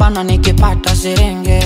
napambana nikipata siringe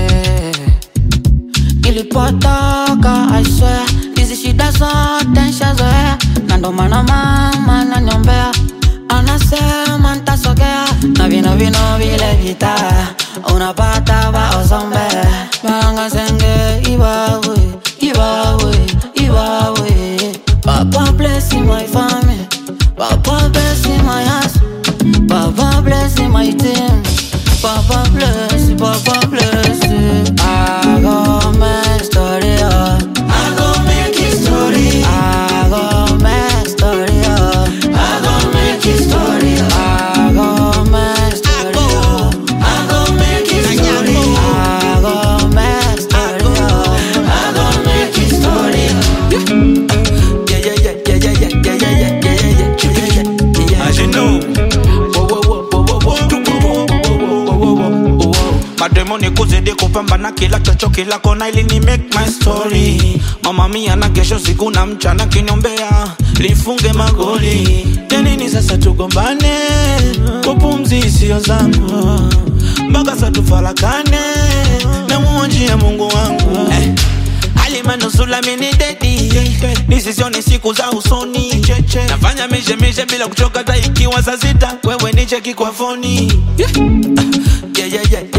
ilipotoka I swear hizi shida zote nshazoea na ndo maana mama naniombea anasema ntasogea na vino vino vile vita unapata waozombe malanga senge iwawe iwawe iwawe papa bless my family papa bless my house papa bless my team papa bless papa bless I go make story oh. I go make history I go make story oh. I go make history I go make story oh. I go make history I go make story oh. I go make history Yeah, yeah, yeah, yeah, yeah, yeah, yeah, yeah, yeah, yeah, yeah, yeah, yeah, yeah. As you know, Whoa, whoa, whoa, whoa, whoa, whoa, whoa, whoa, whoa, whoa, whoa. mademoni kuzidi kupambana kila chocho kila kona ili ni make my story mama mia na kesho siku na mchana kinyombea lifunge magoli yanini sasa tugombane kupumzi isiyo zangu mpaka sa tufarakane na muonjia mungu wangu eh. alimanusula mini dedi nisisione siku za usoni nafanya mishemishe bila kuchoka ta ikiwa saa sita wewe nicheki kwa foni yeah, yeah, yeah,